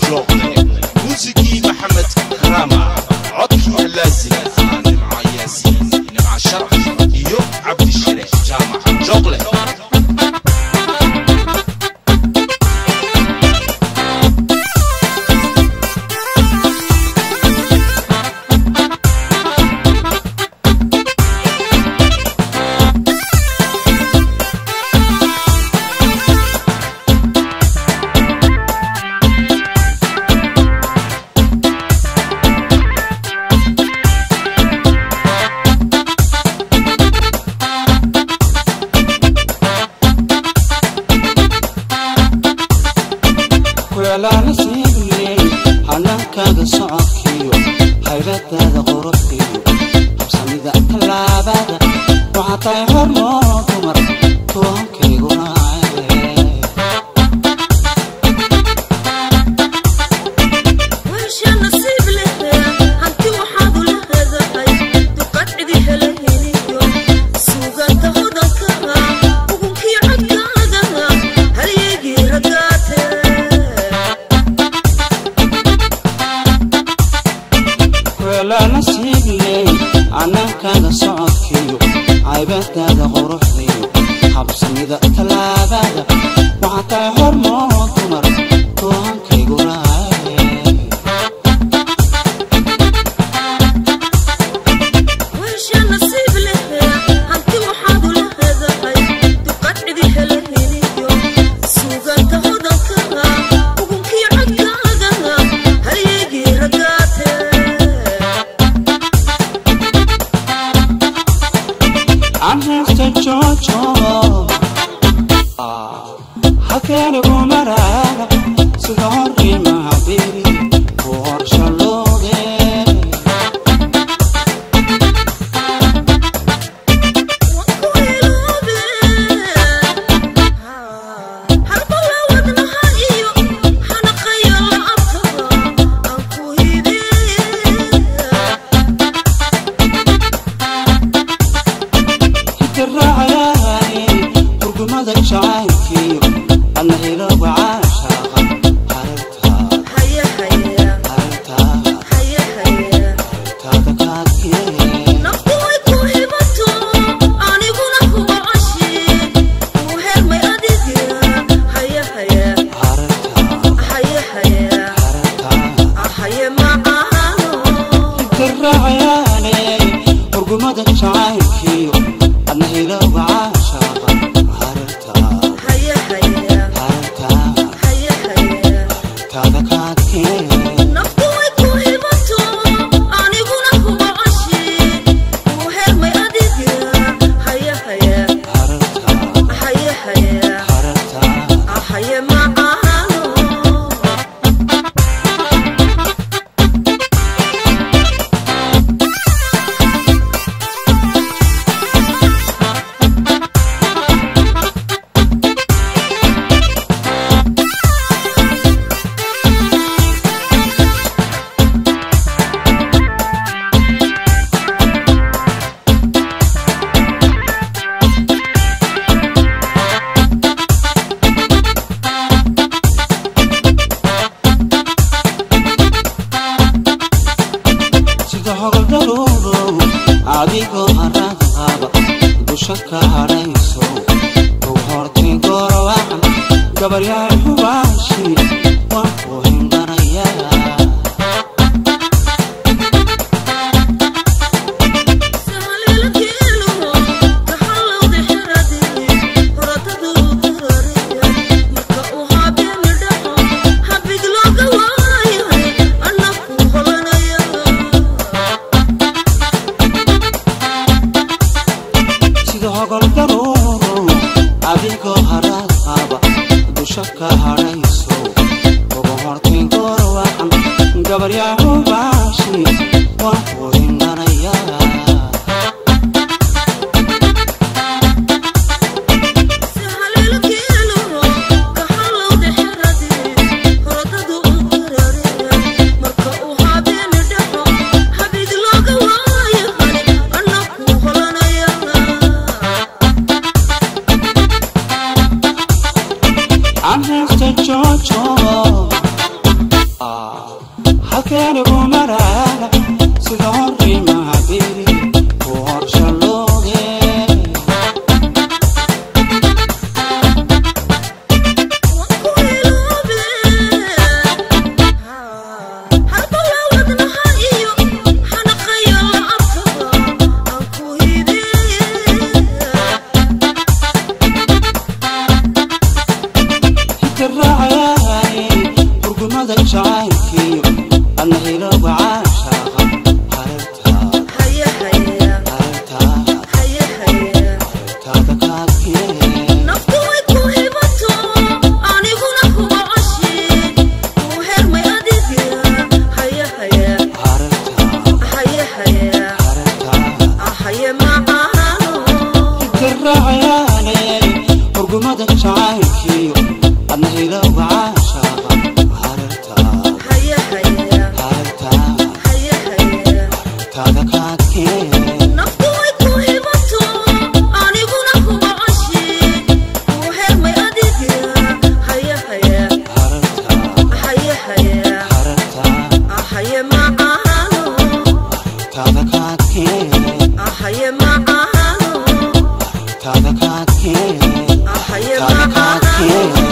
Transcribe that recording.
joogle muusigii maxamed karaama codkii halaasiga ah nimca yaasiin nimca sharaf iyo cabdishire jaamac joogle kuclaana siibley hanaankaada socodkiyo hayradaada qorobkiyo habsamida tallaabada waxaa tahay hormoo dumar toonkayguna weesha nasiib leh hanti waxaad ula hadahay duqad cidi hela heliyo suugaanta hodanka ugunkii codkaaga halyeegii ragaate kuclaana siibley hanaankaada socodkiyo haybadaada quruxdiyo habsamida tallaabada waxaa tahay hormoo dumar toonkayguna weesha nasiib leh hanti waxaad ula hadahay duqad cidi hela heliyo suugaanta hodanka ugunkii codkaaga halyeegii ragaate anhesta jojo halkeenigu maraada sida horimahabiri ku horshalooge hitiraacayaani hurgumada jacaylkiyo adna hilowga caashaaqa harintaada harintaada harintaada kaadkee harintaada harintaada hitiraacayaani hurgumada jacaylkiyo adna hilowga caashaaqa harintaada harintaada harintaada kaadkee harintaada harintaada Ahaye macaano sida hogoldhaluudow adigoo haraad qaba dusha ka hadhayso ow hortay gorowacan gabaryahay hubaashi waan ku hindhanayaa sida hogoldhaluudow adigoo haraad qaba dusha ka hadhayso ugu hortay gorowacan gabaryahay hubaashi waan ku hindhanayaa anhesta jojo hurmada jacaylkiyo adna hilowga caashaaqa harartaa haya haya harartaa haya haya taada kaadkee naftu way ku hibato aniguna kuga coshi kuu hermay adiga haya haya harartaa haya haya harartaa ahaye macaano taada kaadkee ahaye macaano taada kaadkee ahaye taada macaano kaadkee